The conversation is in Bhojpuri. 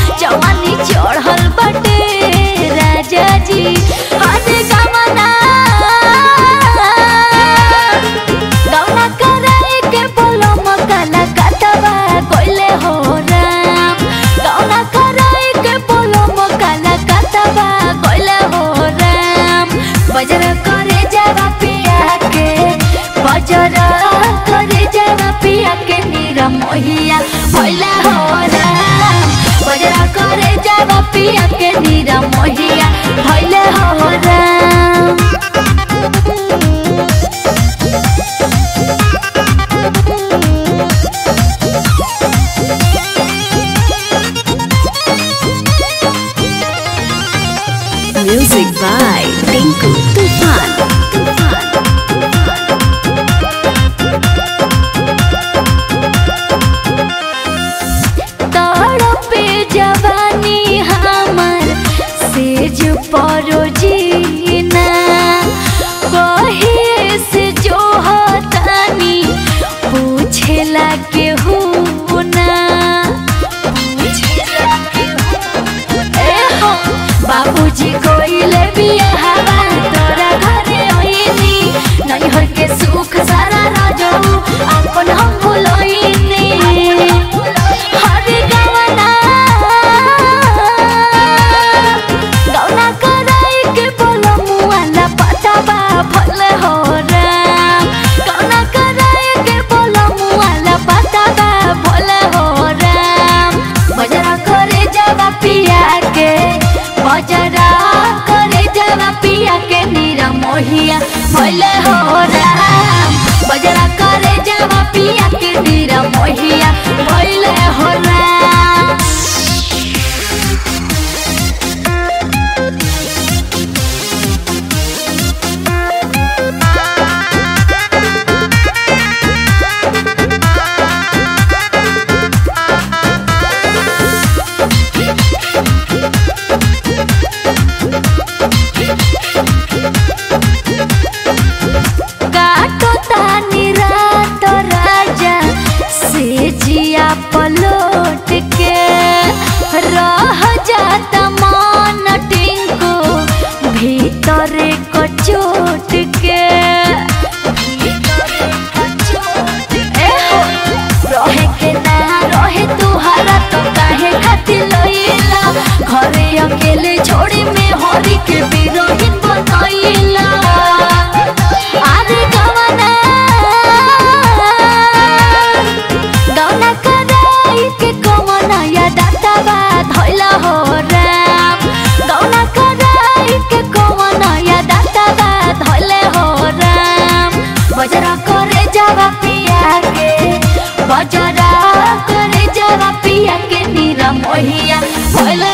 जवानी चढ़ल बटे राजा जी हरे गमना गौना कराई के बोलो मकाला कतवा कोइले हो राम गौना कराई के बोलो मकाला कतवा कोइले हो राम बजर करे जावा पिया के बजर करे जावा पिया के नीरा मोहिया भइला हो राम बजर करे जावा पिया के नीरा मोहिया भइले हो Ram Music by Tinku Tufan. तड़पे जवानी हमर सेज परो जीना कहे से जो हतानी पूछेला के ना ए हो बाबूजी कोइले बिया हवा तोरा घरे ओइनी नैहर के सुख सारा राजऊ अपन हम भुलोइनी हरे गवना गौना कराई के बोलो मुआला पटावा भल हो राम गौना कराई के बोलो मुआला पटावा भल हो राम बजरा करे जावा पिया के बजरा करे जावा पिया के नीरा मोहिया भले हो राम बजरा करे जावा पिया के नीरा मोहिया भले हो राम काटो तानी रात राजा से जिया पलोट के रह जाता मन टिंको भीतर कचोट के ए हो, रहे के ना रहे तुहारा तो काहे खातिर लइला घरे अकेले छोड़ी में हरी के बिरहिन बनइला आरे गवना गौना कराई के कमना या दातावा धइला हो राम गौना कराई के कमना या दातावा धइले हो राम बजरा करे जावा पिया के बजरा करे जावा पिया के नीरा मोहिया भइले